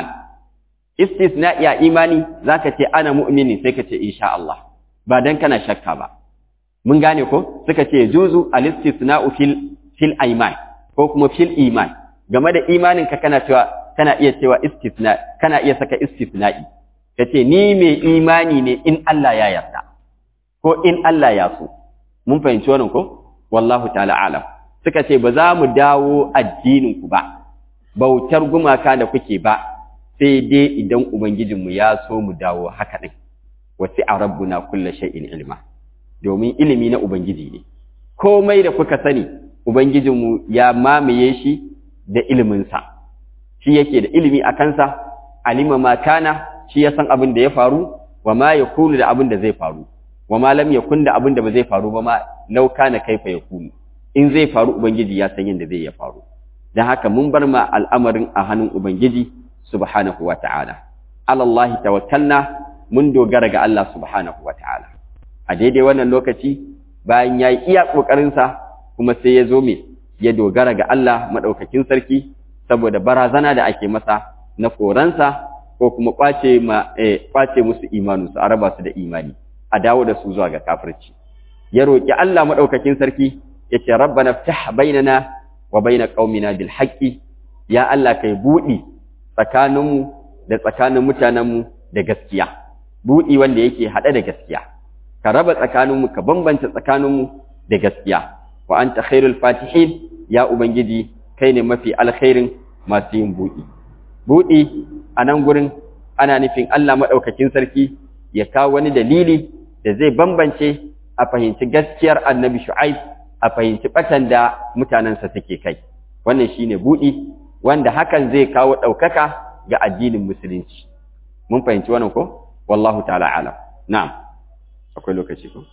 istisna ya imani zaka ce ana mu'mini sai ka ce insha Allah ba dan kana shakka ba mun gane ko suka ce juzu al-istisna'u fil fil iman ko kuma fil iman game da imanin ka kana cewa kana iya cewa istisna kana iya saka istisna'i kace ni mai imani ne in Allah ya yarda ko in Allah ya so mun fahimci wannan ko wallahu ta'ala alam suka ce ba za mu dawo addinin ku ba bautar gumaka da kuke ba sai dai idan ubangijinmu ya so mu dawo haka din wasi a rabbuna kulla shay'in ilma domin ilimi na ubangiji ne komai da kuka sani ubangijinmu ya mamaye shi da iliminsa shi yake da ilimi a kansa alima ma kana shi ya san abin da ya faru wa ma yakunu da abin da zai faru wa ma lam yakun da abin da ba zai faru ba ma law kana kaifa yakunu in zai faru ubangiji ya san yadda zai ya faru dan haka mun bar ma al'amarin a hannun ubangiji subhanahu wa ta'ala alallahi tawakkalna mun dogara ga Allah subhanahu wa ta'ala a daidai wannan lokaci bayan ya yi iya ƙoƙarinsa kuma sai ya zo me ya dogara ga Allah maɗaukakin sarki saboda barazana da ake masa na koransa ko kuma ƙwace ma ƙwace musu imaninsu a raba su da imani a dawo da su zuwa ga kafirci ya roƙi Allah maɗaukakin sarki ya ce rabbana ftah bainana wa baina qaumina bil haqqi ya Allah kai buɗi tsakaninmu da tsakanin mutanenmu da gaskiya buɗi wanda yake haɗe da gaskiya ka raba tsakaninmu ka bambanta tsakaninmu da gaskiya wa anta khairul fatihin ya ubangiji kai ne mafi alkhairin masu yin buɗi buɗi a nan gurin ana nufin Allah maɗaukakin sarki ya kawo wani dalili da zai bambance a fahimci gaskiyar annabi shu'aib a fahimci ɓatan da mutanensa suke kai wannan shine buɗi wanda hakan zai kawo ɗaukaka ga addinin musulunci mun fahimci wannan ko wallahu ta'ala alam na'am akwai lokaci ko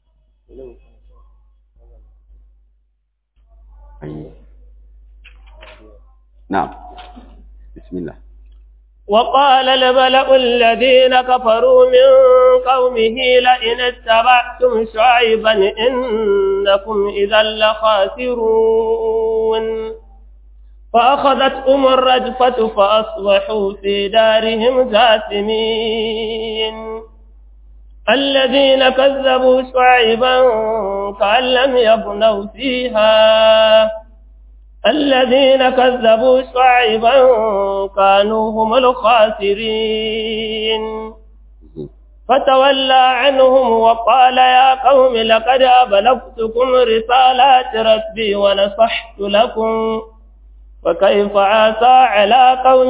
na'am bismillah وقال الملأ الذين كفروا من قومه لئن اتبعتم شعيبا إنكم إذا لخاسرون فأخذتهم الرجفة فأصبحوا في دارهم جاثمين الذين كذبوا شعيبا كأن لم يبنوا فيها الذين كذبوا شعيبا كانوا هم الخاسرين فتولى عنهم وقال يا قوم لقد أبلغتكم رسالات ربي ونصحت لكم فكيف عسى على قوم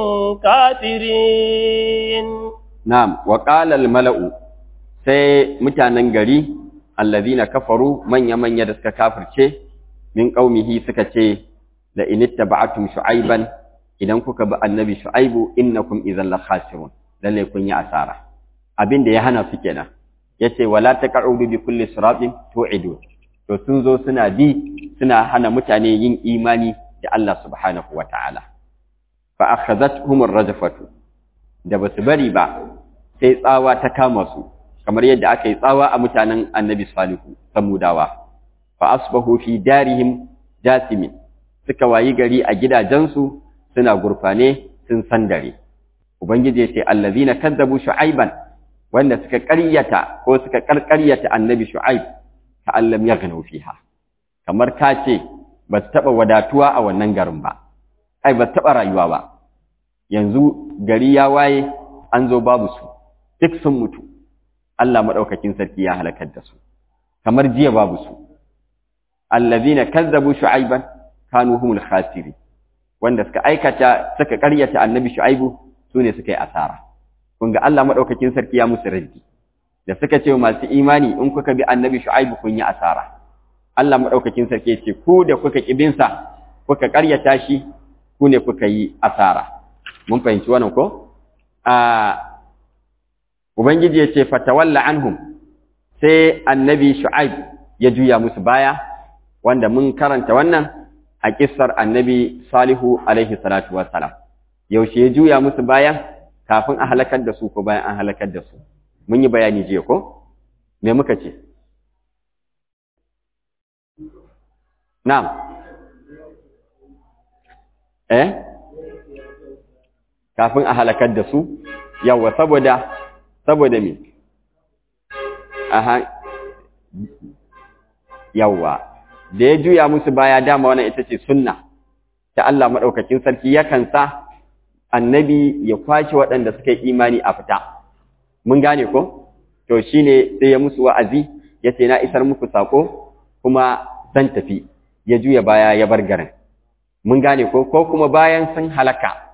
كافرين نعم وقال الملأ sai mutanen gari allazina kafaru manya manya da suka kafirce min qaumihi suka ce la in ittaba'tum shu'aiban idan kuka bi annabi shu'aibu innakum idhan la khasirun lalle kun yi asara abin da ya hana su kenan yace wala taq'udu bi kulli siratin tu'idu to sun zo suna bi suna hana mutane yin imani da Allah subhanahu wata'ala fa akhadhatuhum ar-rajfatu da basu bari ba sai tsawa ta kama su kamar yadda aka yi tsawa a mutanen annabi salihu samudawa fa asbahu fi darihim jasimin suka wayi gari a gidajensu suna gurfane sun sandare ubangiji ya ce allazina kazzabu shu'aiban wanda suka ƙaryata ko suka ƙarƙaryata annabi shu'aib ta allam ya gano fiha kamar ka ce ba su taɓa wadatuwa a wannan garin ba ai ba su taɓa rayuwa ba yanzu gari ya waye an zo babu su duk sun mutu Allah maɗaukakin sarki ya halakar da su kamar jiya babu su allazina kazzabu shu'aiban kanu humul khasiri wanda suka aikata suka ƙaryata annabi shu'aibu sune suka yi asara kun ga Allah madaukakin sarki ya musu raddi da suka ce masu imani in kuka bi annabi shu'aibu kun yi asara Allah madaukakin sarki ya ce ku da kuka kibin sa kuka ƙaryata shi ku ne kuka yi asara mun fahimci wannan ko a ubangiji ya ce fatawalla anhum sai annabi shu'aib ya juya musu baya wanda mun karanta wannan a kissar annabi salihu alaihi salatu wassalam yaushe ya juya musu baya kafin a halakar da su ko bayan an halakar da su mun yi bayani jiya ko me muka ce na'am eh kafin a halakar da su yawa saboda saboda me aha yawa da ya juya musu baya dama wannan ita ce sunna ta Allah madaukakin sarki yakan sa annabi ya kwace waɗanda suka yi imani a fita mun gane ko to shine sai ya musu wa'azi ya ce na isar muku sako kuma zan tafi ya juya baya ya bar garin mun gane ko ko kuma bayan sun halaka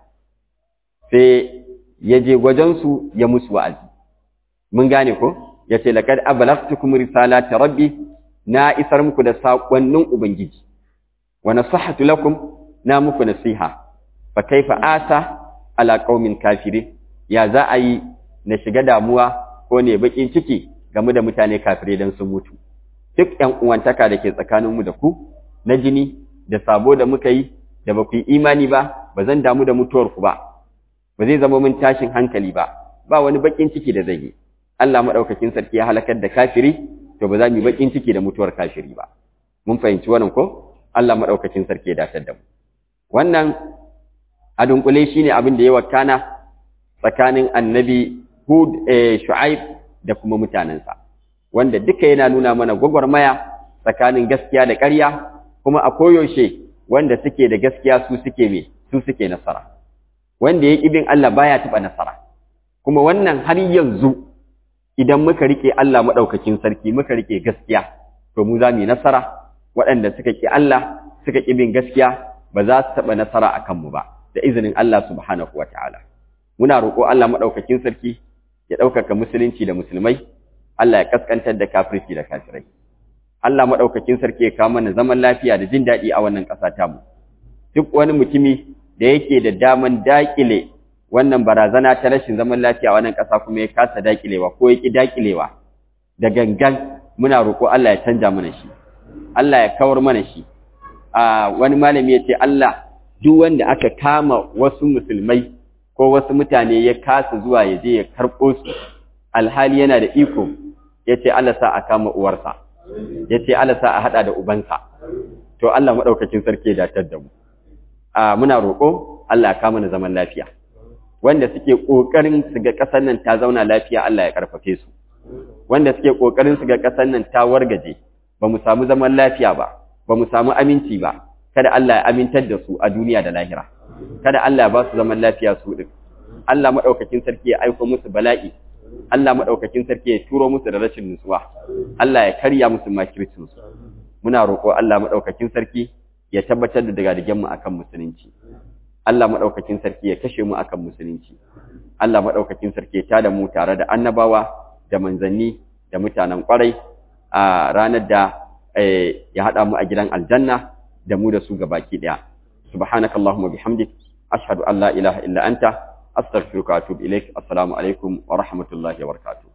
sai ya je gwajensu ya musu wa'azi mun gane ko ya ce laqad ablagtukum risalati rabbi na isar muku da sakonnin ubangiji wa nasahatu lakum na muku nasiha fa kaifa asa ala qaumin kafirin ya za a yi na shiga damuwa ko ne bakin ciki game da mutane kafire dan sun mutu duk ƴan uwantaka da ke tsakaninmu da ku na jini da sabo da muka yi da ba ku yi imani ba ba zan damu da mutuwar ku ba ba zai zama mun tashin hankali ba ba wani bakin ciki da zai yi Allah madaukakin sarki ya halakar da kafiri to ba za mu yi bakin ciki da mutuwar kafiri ba mun fahimci wannan ko Allah madaukakin sarki ya datar da mu wannan a dunkule shine abin da ya wakana tsakanin annabi Hud eh, Shu'aib da kuma mutanensa wanda duka yana nuna mana gwagwarmaya tsakanin gaskiya da ƙarya kuma a koyaushe wanda suke da gaskiya su suke me su suke nasara wanda ya bin Allah baya taɓa nasara kuma wannan har yanzu idan muka rike Allah maɗaukakin sarki muka rike gaskiya to mu za mu yi nasara waɗanda suka ƙi Allah suka ƙi bin gaskiya ba za su taɓa nasara a kanmu ba da izinin Allah subhanahu wa ta'ala muna roƙo Allah maɗaukakin sarki ya ɗaukaka musulunci da musulmai Allah ya kaskantar da kafirci da kafirai Allah maɗaukakin sarki ya kawo mana zaman lafiya da jin daɗi a wannan ƙasa tamu duk wani mutumi da yake da daman daƙile wannan barazana ta rashin zaman lafiya a wannan ƙasa kuma ya kasa daƙilewa ko ya ƙi daƙilewa da gangan muna roƙo Allah ya canja mana shi Allah ya kawar mana shi a wani malami ya ce Allah duk wanda aka kama wasu musulmai ko wasu mutane ya kasa zuwa ya je ya karɓo su alhali yana da iko ya ce Allah sa a kama uwarsa ya ce Allah sa a haɗa da ubansa to Allah maɗaukacin sarki ya datar da mu a muna roƙo Allah ya kama na zaman lafiya wanda suke ƙoƙarin su ga ƙasar nan ta zauna lafiya Allah ya ƙarfafe su wanda suke ƙoƙarin su ga ƙasar nan ta wargaje ba mu samu zaman lafiya ba ba mu samu aminci ba kada Allah ya amintar da su a duniya da lahira kada Allah ya ba su zaman lafiya su din Allah madaukakin sarki ya aika musu bala'i Allah madaukakin sarki ya turo musu da rashin nutsuwa Allah ya karya musu makircin su muna roƙo Allah madaukakin sarki ya tabbatar da dagadigen mu akan musulunci Allah madaukakin sarki ya kashe mu akan musulunci Allah madaukakin sarki ya tada mu tare da annabawa da manzanni da mutanen kwarai a ranar da ya hada mu a gidan aljanna da mu da su gabaki daya subhanakallahumma bihamdik ashhadu an la ilaha illa anta astaghfiruka wa atubu ilaik assalamu alaikum wa rahmatullahi wa barakatuh